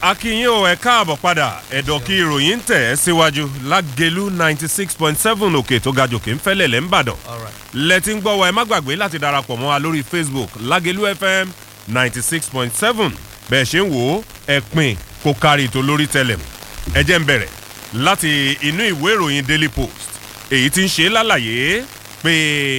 akínyìn ò ẹ káàbọ̀ padà ẹ̀dọ̀ kí ìròyìn ń tẹ̀ ẹ́ síwájú lágẹ̀lú ninety six point seven òkè tó ga jòkè ń fẹ́lẹ̀ lẹ́ ń bàdàn lẹ́tí ń gbọ́ wa ẹ má gbàgbé láti darapọ̀ mọ́ wa lórí facebook lágẹ̀lú fm ninety six point seven bẹ́ẹ̀ ṣe ń wò ó ẹ pin kó kárí tó lórí tẹlẹ̀mù ẹ jẹ́ ń bẹ̀rẹ̀ láti inú ìwé ìròyìn daily post èyí tí ń ṣe lálàyé pé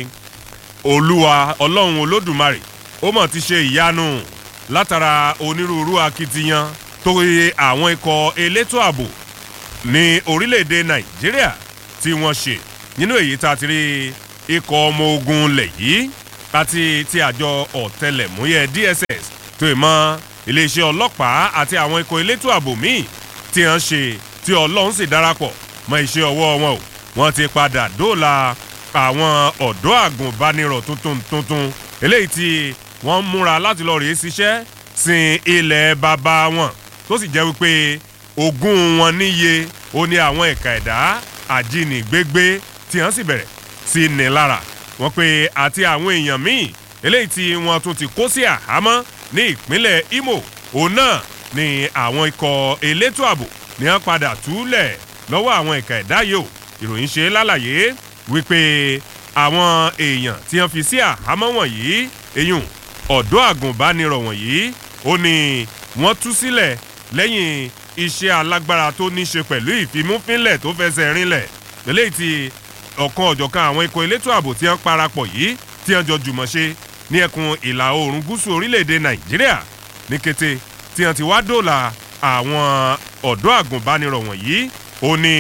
olúwa ọlọ́run olódùmarè ó mọ̀ ti ṣe ìyanu látara onírúurú akitiyan tó yẹ àwọn ikọ̀ elétò ààbò ní orílẹ̀-èdè nàìjíríà tí wọ́n ṣe nínú èyí tá a ti rí ikọ̀ ọmọ ogun lẹ̀ yìí àti ti àjọ ọ̀tẹlẹ̀múyẹ́ dss tó ì mọ́ iléeṣẹ́ ọlọ́pàá àti àwọn ikọ̀ elétò ààbò míì tí wọ́n ṣe tí ọlọ́run sì darapọ̀ mọ́ iṣẹ́ ọwọ́ wọn o wọ́n ti padà dóòlà àwọn ọ̀dọ́ àgùnbánirọ̀ tuntun tuntun eléyìí tí wọ́n múra láti lọ rèé ṣiṣẹ́ sin ilẹ̀ bàbá wọn tó sì jẹ́ wípé ogún wọn níye ó ní àwọn ẹ̀ka ẹ̀dá àjínigbégbé tí wọ́n sì bẹ̀rẹ̀ sí ní lára wọ́n pé àti àwọn èèyàn míì eléyìí tí wọ́n tún ti kó sí àhámọ́ ní ìpínlẹ̀ imo òun náà ni àwọn ikọ̀ elétò ààbò ní wọ́n padà túlẹ̀ lọ́wọ́ àwọn ẹ̀ka ẹ̀dá yìí o ìròyìn ṣe lálàyé wípé àwọn èèyàn tí wọ́n fi sí àhámọ́ wọ̀nyí eyín ọ̀dọ́ àgùnbánirọ̀ wọ̀nyí ó ní wọ́n tú sílẹ̀ lẹ́yìn iṣẹ́ alágbára tó ní ṣe pẹ̀lú ìfimúfínlẹ̀ tó fẹsẹ̀ rinlẹ̀ eléyìí tí ọ̀kan ọ̀jọ̀kan àwọn ikọ̀ elétò ààbò tí wọ́n parapọ̀ yìí tí wọ́n jọ jùmọ̀ ṣe ní ẹkùn ìlà oòrùn gúúsù orílẹ̀-èdè nàìjíríà ní kété tí wọ́n ti wá dòòlà àwọn ọ̀dọ́ àgùnbánirọ̀ wọ̀nyí ó ní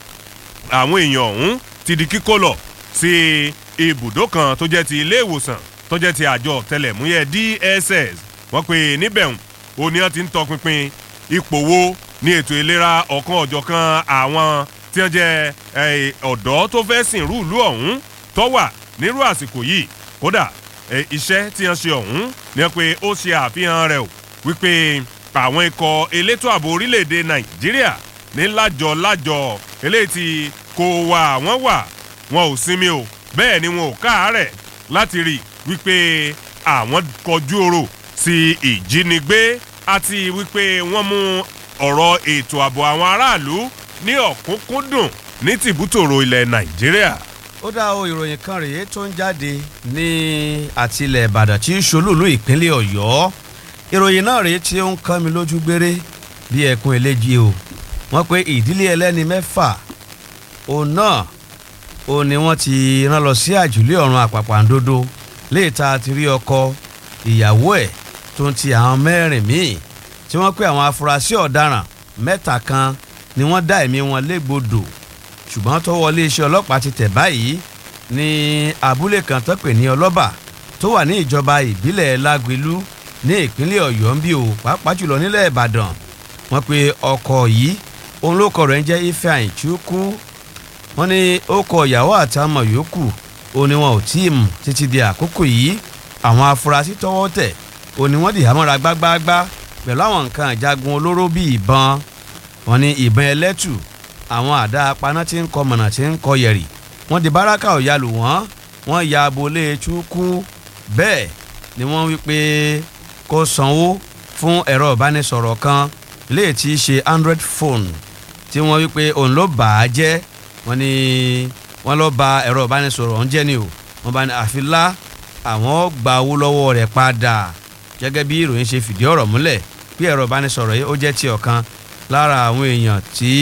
àwọn èèyàn ọ̀hún ti di kíkó lọ sí ibùdó kan tó jẹ́ ti ilé ìwòsàn tó jẹ́ ti àjọ tẹlẹ̀múyẹ́ dss wọ́n pe níbẹ̀ ó ní wọ́n ti ń tọpinpin ipò wo ní ètò ìlera ọ̀kan ọ̀jọ̀kan àwọn tí wọ́n jẹ́ ọ̀dọ́ tó fẹ́ sìn rúùlù ọ̀hún tó wà nírú àsìkò yìí kódà iṣẹ́ tí wọ́n ṣe ọ̀hún ni wọ́n pe ó ṣe àfihàn rẹ̀ o wípé àwọn ikọ̀ elétò ààbò orílẹ̀-èdè nàìjíríà ní lájọ lájọ eléyìí tí kò wà wọ́n wà wọn ò sinmi o bẹ́ẹ̀ ni wọn ò káàárẹ̀ láti rí wípé àwọn kọjú oro sí ìjínigbé àti wípé wọ́n mú ọ̀rọ̀ ètò ààbò àwọn aráàlú ní ọ̀kúnkúndùn ní tìbútòrò ilẹ̀ nàìjíríà. ó dá o ìròyìn kan rèé tó ń jáde ní àtilẹ̀ ìbàdàn tí í ṣolúùlú ìpínlẹ̀ ọ̀yọ́ ìròyìn náà rèé tí ó ń kán mi lójú gbére bí ẹkùn eléjì o wọ́n pe ìdílé ẹlẹ́ni mẹ́fà òun náà ó ní wọ́n ti rán lọ sí àjùlé ọ̀run àpàpàǹdodo léèta ti rí ọkọ ìyàwó ẹ̀ tó ń ti àwọn mẹ́rin míì tí wọ́n pé àwọn afurasí ọ̀daràn mẹ́ta kan ni wọ́n dá ẹ̀mí wọn légbodò ṣùgbọ́n tó wọlé iṣẹ́ ọlọ́pàá ti tẹ̀ báyìí ní abúlé kan tó pè ní ọlọ́bà tó wà ní ìjọba ìbílẹ̀ lágbèlú ní ìpínlẹ̀ ọ̀yọ́ ń bí o pàápàá jùlọ nílẹ̀ ìbàdàn wọ́n pe ọkọ̀ yìí òun ló kọ̀ rẹ̀ ń jẹ́ ifeanyi chukwu wọ́n ní ó kọ ìyàwó àtàmọ̀ yòókù ó ní wọn ò tí ì mú títí di àkókò yìí àwọn afurasí tọwọ́ tẹ̀ ó ní wọ́n dì hámọ́ra gbágbáágbá pẹ̀lú àwọn nǹkan ìjagun olóró bíi ìbọn wọ́n ní ìbọn ẹlẹ́tù àwọn àdá apaná tí ń kọ mọ̀nà tí ń kọ yẹ̀rì wọ́n di báràkà ọ̀yà lù wọ́n wọ́n ya abolé chukwu bẹ́ẹ̀ ni wọ́n wí pé kó sanwó fún ẹ̀rọ ìbánisọ̀rọ̀ kan léè tí í ṣe android phone tí wọ́n wí pé òun ló bà á jẹ́ wọ́n ní wọ́n lọ ba ẹ̀rọ ìbánisọ̀rọ̀ ọ̀hún jẹ́ ni o wọ́n bá ní àfilá àwọn gba owó lọ́wọ́ rẹ̀ padà gẹ́gẹ́ bí ìròyìn ṣe fìdí ọ̀rọ̀ múlẹ̀ bí ẹ̀rọ ìbánisọ̀rọ̀ yìí ó jẹ́ ti ọ̀kan lára àwọn èèyàn tí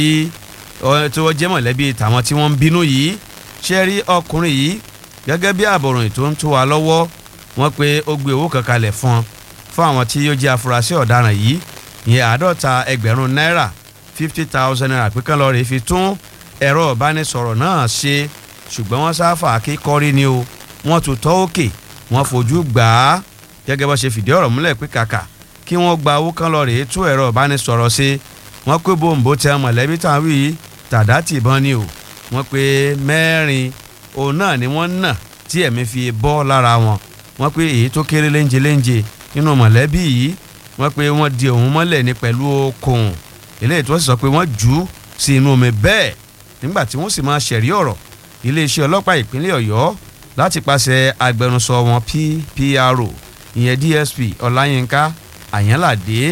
tí wọ́n jẹ́ mọ̀lẹ́bí tàwọn tí wọ́n ń bínú yìí ṣe rí ọkùnrin yìí gẹ́gẹ́ bí àbọ̀ròyìn tó ń tó wa lọ́wọ́ wọ́n pe ó gbé owó kan kalẹ̀ fún un fún àwọn tí ó jẹ́ afurasí ọ̀daràn yìí ìyẹn àádọ́ta ẹgbẹ̀rún náírà fifty thousand naira pé kán lọ́ọ́ rè fi tún ẹ̀rọ ìbánisọ̀rọ̀ náà ṣe ṣùgbọ́n wọ́n sáfà kíkọ́rí ni o wọ́n tún tọ́ òkè wọ́n fojú gbà á gẹ́gẹ́ bó ṣe fìdí ọ̀rọ̀ múlẹ̀ pé kàkà kí wọ́n gba owó kan lọ rèé tún ẹ̀rọ ìbánisọ̀rọ̀ ṣe wọ́n pé bòǹbò tẹ mọ̀lẹ́bí tàn wí tàdá tìbọn ni o wọ́n pé mẹ́rin òun náà ni wọ́n nà tí ẹ̀mí fi bọ́ lára wọn wọ́n pé èyí tó kéré léńje léńje nínú mọ̀lẹ́bí yìí wọ́n pé wọ́n di òun mọ́lẹ̀ ní pẹ̀lú okùn eléyìí tó sì sọ pé wọ́n jù ú sí inú omi bẹ́ẹ̀ nígbà tí wọ́n sì máa ṣẹ̀rí ọ̀rọ̀ iléeṣẹ́ ọlọ́pàá ìpínlẹ̀ ọ̀yọ́ láti pàṣẹ agbẹnusọ wọn ppro ìyẹn dsp ọláyínká àyànládé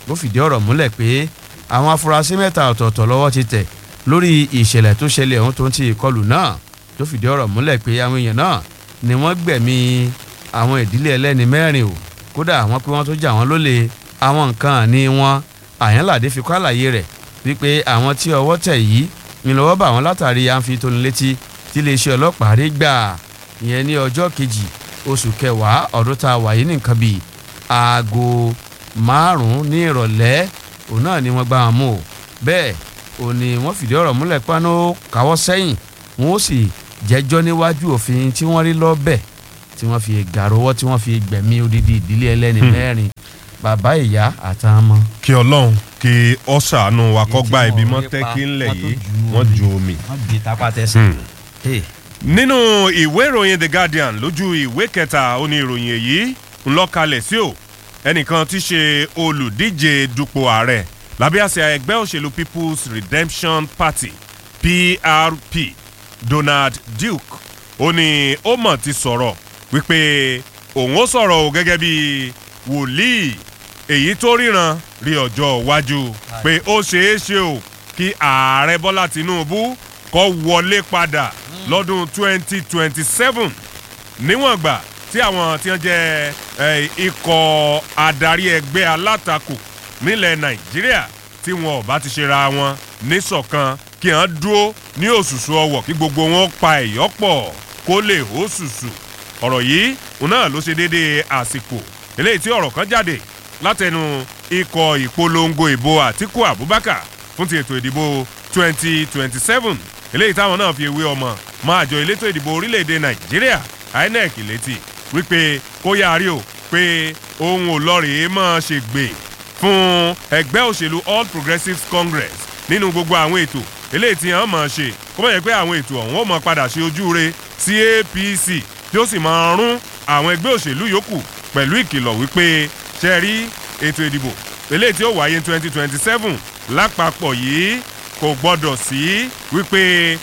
ó fìdí ọ̀rọ̀ múlẹ̀ pé àwọn afurasí mẹ́ta ọ̀tọ̀ọ̀tọ̀ lọ́wọ́ ti tẹ̀ lórí ìṣẹ̀lẹ̀ tó ṣẹlẹ̀ ọ̀hún tó ń ti ìkọlù náà tó fìdí ọ̀rọ̀ múlẹ̀ pé àwọn èèyàn náà ni wọ́n gbẹ̀mí àwọn ìdílé ẹlẹ́ni mẹ́rin o kódà àwọn pé wọ́n tó jà wọ́n lólè àwọn nǹkan àní wọn àyànládé fi kọ́ àlàyé rẹ̀ wípé àwọn tí ọwọ́ tẹ̀ yìí ni lọ́wọ́ bá wọn látàrí àǹfi tónilétí tí iléeṣẹ́ ọlọ́pàá rí gbà ìyẹn ní ọjọ́ kejì oṣù kẹwàá ọdún tá a wà yìí nìkan bíi aago márùn-ún ní ìrọ̀lẹ́ òun náà ni wọ́n gbá wọn mú o bẹ́ẹ̀ òun ni wọ́n fìdí ọ̀rọ̀ múlẹ̀ pánú káwọ́ sẹ́yìn wọ́n ó sì jẹ́jọ́ níwájú òfin tí wọ́n rí lọ́bẹ̀ tí wọ́n fi gàrọ́wọ́ tí wọ́n fi gbẹ̀mí odidi ìdílé ẹlẹ́ni mẹ́rin bàbá ìyá àtàwọn ọmọ. kí ọlọ́run kí ọ ṣàánú wa kọ́ gba ibi mọ́ tẹ́kí ńlẹ̀ yìí wọ́n ju omi. wọ́n bí tapá tẹsán. nínú ìwé ìròyìn the guardian lójú ìwé kẹta ó ní ìròyìn èyí ń lọ kalẹ̀ sí o ẹnìkan tí ṣe olùdíje dupò ààrẹ lábẹ́ àṣẹ ẹgbẹ́ òṣèlú people's redemption party prp donald duke ó ní ó mọ̀ ti sọ̀rọ̀ wípé òun ó sọ̀rọ̀ o gẹ́gẹ́ bí wòlíì èyí tó ríran rí ọjọ́ iwájú pé ó ṣeé ṣe o kí ààrẹ bọ́lá tinubu kọ́ wọlé padà lọ́dún 2027 níwọ̀n gbà tí àwọn tí wọ́n jẹ́ ikọ̀ adarí ẹgbẹ́ alátakò nílẹ̀ nàìjíríà tí wọn ò bá ti ṣe ra wọn níṣọ̀kan kí wọ́n dúró ní òṣùṣù ọwọ̀ kí gbogbo wọn pa ẹ̀yọ́ pọ̀ kó lè hó ṣùṣù ọ̀rọ̀ yìí òun náà ló ṣe déédéé àsìkò eléyìí tí ọ̀rọ̀ kan jáde látẹnu ikọ̀ ìpolongo ìbò àtiku abubakar fún ti ètò ìdìbò 2027 eléyìí táwọn náà fi ewé ọmọ máa jọ elétò ìdìbò orílẹ̀-èdè nàìjíríà inec létí wípé kó yára o pé ohun ò lọ rèé máa ṣe gbè fún ẹgbẹ́ òṣèlú all progressives congress nínú gbogbo àwọn ètò eléyìí tí wọ́n máa ṣe kó mọ̀ yẹ pé àwọn ètò ọ̀hún ó máa padà ṣe ojú re sí apc tí ó sì máa rún àwọn ẹgbẹ́ òṣèlú yòókù pẹ̀lú ìkìlọ̀ wípé ṣe rí ètò ìdìbò eléyìí tí ó wáyé twenty twenty seven lápapọ̀ yìí kò gbọ́dọ̀ sí wípé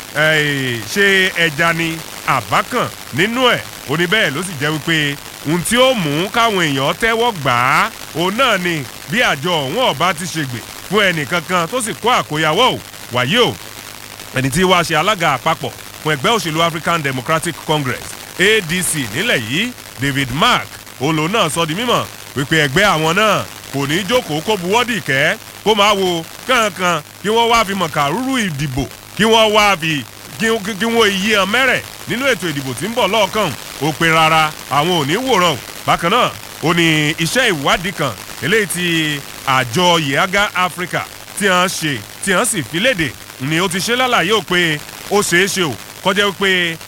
ṣé ẹja ni àbákàn nínú ẹ̀ ó ní bẹ́ẹ̀ ló sì jẹ́ wípé ohun tí ó mú káwọn èèyàn tẹ́wọ́ gbà á òun náà ni bí àjọ ọ̀hún ọ̀bá ti ṣègbè fún ẹnìkankan tó sì kó àkóyawọ́ ò wáyé o ẹni tí wàá ṣe alága àpapọ̀ fún ẹgbẹ́ òṣèlú african democratic congress adc nílẹ̀ yìí david mark olo náà sọ di mímọ̀ wípé ẹgbẹ́ àwọn náà kò ní í jókòó kó buwọ́dì kẹ́ kó máa wo kankan kí wọ́n wá fi mọ̀kàrúrú ìdìbò kí wọ́n wá fi kí wọ́n yí hàn mẹ́rẹ̀ nínú ètò ìdìbò tí ń bọ̀ lọ́ọ̀kan ó pe rárá àwọn ò ní wòran bákan náà ó ní iṣẹ́ ìwádìí kan eléyìí tí àjọ yeaga africa tí wọ́n ṣe tí wọ́n sì fi léde ni ó ti ṣe lálàyé ò pé ó ṣeé ṣe ò kọjá wípé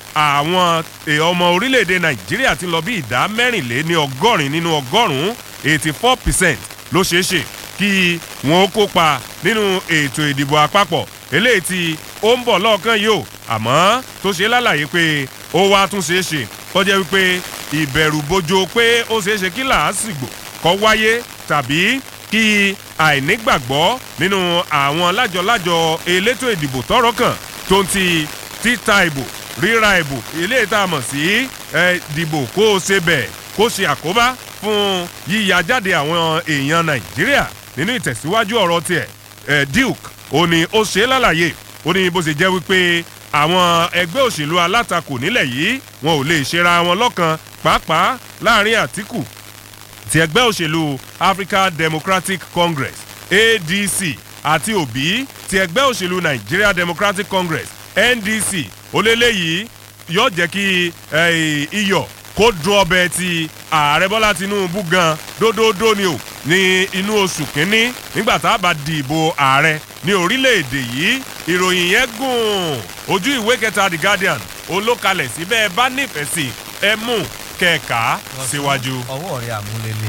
àwọn ọmọ orílẹ̀-èdè nàìjíríà ti lọ bí ìdá mẹ́rìnlé ní ọgọ́rin nínú ọgọ́rùn-ún eighty four percent ló ṣeé ṣe kí wọ́n kópa nínú ètò ìdìbò àpapọ̀ eléyìí tí ó ń bọ̀ lọ́ọ̀kan yìí o àmọ́ tó ṣe lálàyé pé ó wá tún ṣeé ṣe kọjá wípé ìbẹ̀rù bojo pé ó ṣeé ṣe kí làásìgbò kọ́ wáyé tàbí kí àìnígbàgbọ́ nínú àwọn lájọ-lájọ elétò ìdìbò tọrọ kan tó ń ti títa ìbò ríra ìbò eléyìí tá a mọ̀ sí dìbò kó o ṣe bẹ̀ kó ṣe àkóbá fún yíya jáde àwọn èèyàn nàìjíríà nínú ìtẹ̀síwájú ọ̀rọ̀ tiẹ̀ duke ó ní ó ṣe é lálàyé ó ní bó ṣe jẹ́ wípé àwọn ẹgbẹ́ òṣèlú alátakò nílẹ̀ yìí wọn ò lè ṣera wọn lọ́kan pàápàá láàrin àtìkù ti ẹgbẹ́ òṣèlú african democratic congress adc àti òbí ti ẹgbẹ́ òṣèlú nigeria democratic congress ndc oléléyìí yóò jẹ́ kí iyọ̀ kó dùn ọbẹ̀ ti ààrẹ bọ́lá tinubu gan dódódó ni o ní inú oṣù kínní nígbà tá a bá di ìbò ààrẹ ní orílẹ̀-èdè yìí ìròyìn yẹn gùn ojú ìwé kẹta the guardian olókalẹ̀ síbẹ̀ bá nífẹ̀ẹ́ sí ẹ mú kẹ̀ka síwájú. ọwọ́ rẹ̀ àmúlélẹ̀.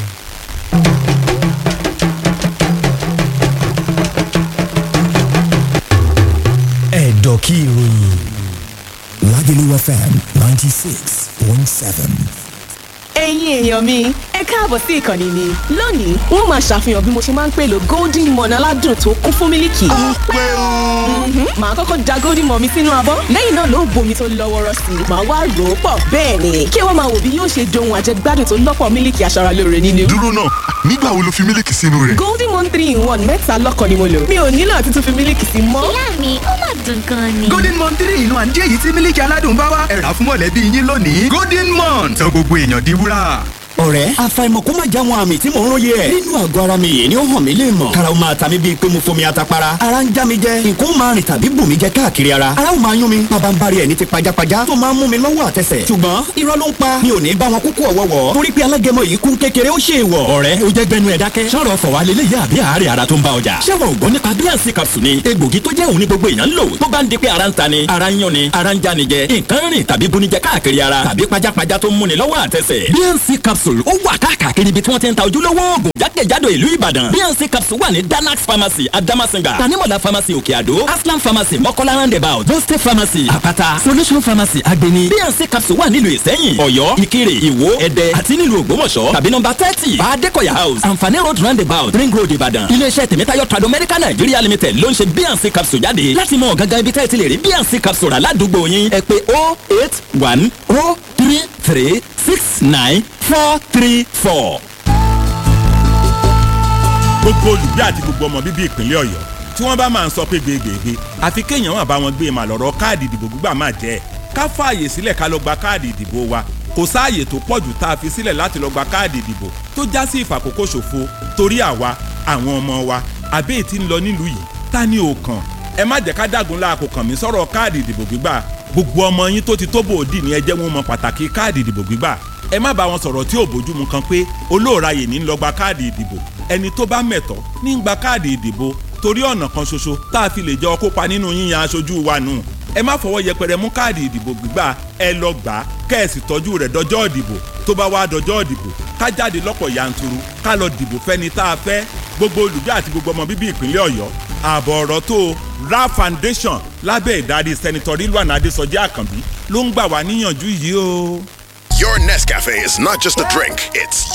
ẹ̀dọ̀kí ìròyìn Lagelu FM ninety six point seven. ẹ̀yin èèyàn mi ẹ káàbọ̀ sí ìkànnì mi lónìí wọ́n máa ṣàfihàn bí mo ṣe máa ń pèlò golden morn aládùn tó kún fún mílìkì. ó pé o. Mhm. màá kọ́kọ́ da golden morn mi sínú abọ́ lẹ́yìn náà ló bomi tó lọ́wọ́rọ́ sí i màá wá rò ó pọ̀ bẹ́ẹ̀ ni kí wọ́n máa wò bí yóò ṣe dohun àjẹgbádùn tó lọ́pọ̀ mílìkì aṣaralóore nínú. dúró náà nígbà wo lo fi mílíkì sínú rẹ̀. golden morn three in one mẹ́ta lọ́kàn ni mo lò mi ò nílò àti tún fi mílìkì sí mọ́. ìyá mi ó mà dùn gan ni. golden mon three inú àǹjẹ́ èyí tí mílíkì aládùn bá wá ẹ̀rà fún mọ̀lẹ́bí yín lónìí golden mon sọ gbogbo èèyàn di wúrà. ọ̀rẹ́ àfàìmọ̀ kó má já wọn àmì tí mò ń róye ẹ̀. nínú àgọ́ ara mi yìí ni ó hàn mí lè mọ̀. karaw máa ta mi bíi pé mo fomi atapara. ara ń já mi jẹ nǹkan ó máa rìn tàbí bù mí jẹ káàkiri ara. ara ó máa yún mi bàbá ń bari ẹ̀ ní ti pajápajá tó máa ń mú mi lọ́wọ́ àtẹsẹ̀. ṣùgbọ́n irọ́ ló ń pa mi ò ní bá wọn kúkú ọ̀wọ́wọ́. torí pé alágẹmọ yìí kún kékeré ó ṣe é wọ̀. ọ̀rẹ́ o jẹ́ gbẹnu ẹ̀ dákẹ́. sọ̀rọ̀ fọ̀wá lélẹ̀ yá àbí àárẹ̀ ara tó ń bá ọjà. ṣé wọn ò gbọ́ nípa bíànsì capsule ni egbògi tó jẹ́ òun ní gbogbo èèyàn ń lò tó bá ń di pé ara ń ta ni ara ń yán ni ara ń já ni jẹ nǹkan rìn tàbí bunijẹ káàkiri ara tàbí pajápajá tó ń múni lọ́wọ́ àtẹsẹ̀. bíànsì capsule ó wà káàkiri ibi tí wọ́n ti ń ta ojúlówó oògùn jákèjádò ìlú ìbàdàn bíànsì capsule wà ní danax pharmacy adamasinga tanimola pharmacy òkè àdó aslam pharmacy mọ́kọ́lá roundabout boste pharmacy àpáta solution pharmacy agbeni bíànsì capsule wà nílùú ìsẹ́yìn ọ̀yọ́ ìkirè ìwó ẹ̀dẹ́ àti nílùú ògbómọ̀ṣọ́ tàbí nọmba thirty bàdékọ̀yà house àǹfààní road roundabout ring road ìbàdàn iléeṣẹ́ tèmítáyọ̀ trado medical nigeria limited ló ń ṣe bíànsì capsule jáde láti mọ gangan ibi tẹ́ ẹ ti lè rí bíànsì capsule rà ládùúgbò yín ẹ pé oh eight one oh three three six nine four three four. gbogbo olùgbé àti gbogbo ọmọ bíbí ìpínlẹ̀ ọ̀yọ́ tí wọ́n bá máa ń sọ pé gbègbègbè àfi kéèyàn wà bá wọn gbé màá lọ́rọ̀ káàdì ìdìbò gbígbà máa jẹ́ ká fààyè sílẹ̀ ká lọ gba káàdì ìdìbò wa kò sáàyè tó pọ̀jù tá a fi sílẹ̀ láti lọ gba káàdì ìdìbò tó já sí ìfàkókò ṣòfò torí àwa àwọn ọmọ wa àbẹ́ ètí ń lọ nílùú yìí ta ni ò kàn ẹ má jẹ́ ká dàgún láàkó kàn mí sọ̀rọ̀ káàdì ìdìbò gbígbà gbogbo ọmọ yín tó ti tó bòódì ní ẹ jẹ́ wọn mọ pàtàkì káàdì ìdìbò gbígbà ẹ má bá wọn sọ̀rọ̀ tí ò bójúmu kan pé olóòráyè ní lọ gba káàdì ìdìbò ẹni tó bá mẹ̀tọ́ ní gba káàdì ìdìbò torí ọ̀nà kan ṣoṣo tá a fi lè jọ kópa nínú yíyan aṣojú wa nù ẹ má fọwọ́ yẹpẹrẹ mú káàdì ìdìbò gbígbà ẹ lọ gbà á kẹ́ẹ̀sì tọ́jú rẹ̀ dọjọ́ ìdìbò tó bá wá dọjọ́ ìdìbò ká jáde lọ́pọ̀ yanturu ká lọ dìbò fẹ́ni tá a fẹ́ gbogbo olùgbé àti gbogbo ọmọ bíbí ìpínlẹ̀ ọ̀yọ́ ààbọ̀ ọ̀rọ̀ tó ra foundation lábẹ́ ìdarí sẹ́nitọ́ rilwan adésọjí àkànbí ló ń gbà wá níyànjú yìí o. Your Nescafe is not just a drink, it's